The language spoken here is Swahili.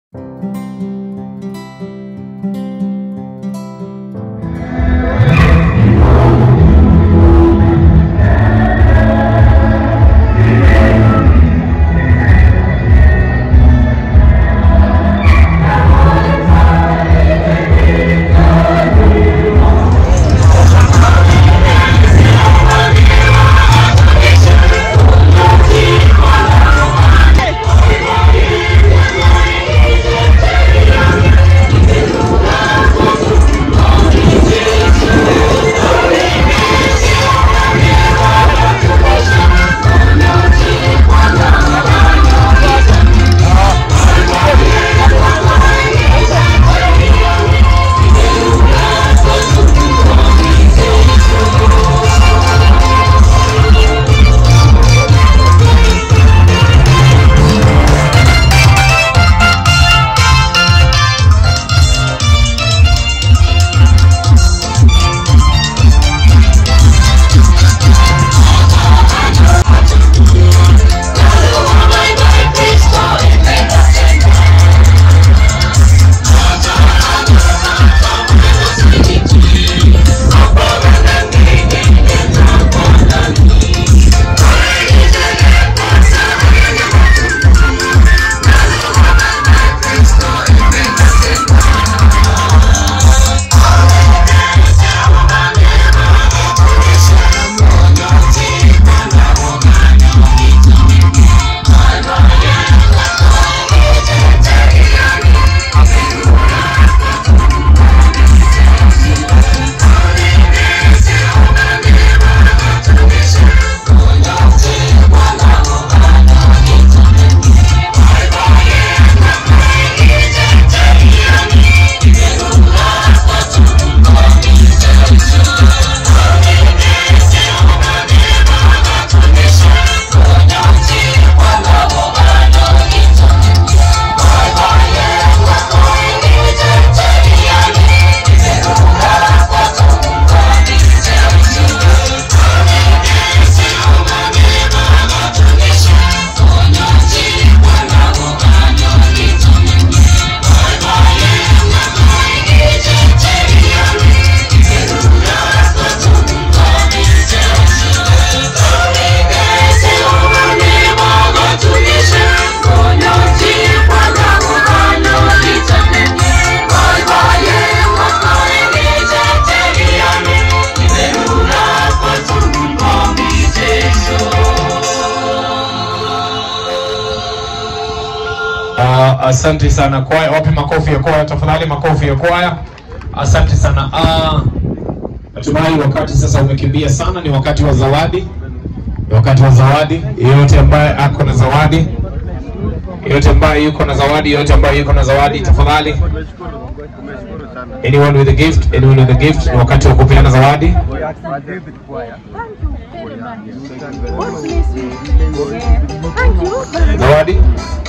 Uh, asante sana kwaya, wape makofi ya kwaya tafadhali, makofi ya kwaya. Asante sana. Uh, natumai wakati sasa umekimbia sana, ni wakati wa zawadi, ni wakati wa zawadi. Yeyote ambaye ako na zawadi, yeyote ambaye yuko na zawadi, yeyote ambaye yuko na zawadi, tafadhali. Anyone with a gift, anyone with a gift, ni wakati wa kupeana zawadi. Thank you very much. God bless you. Thank you. Zawadi.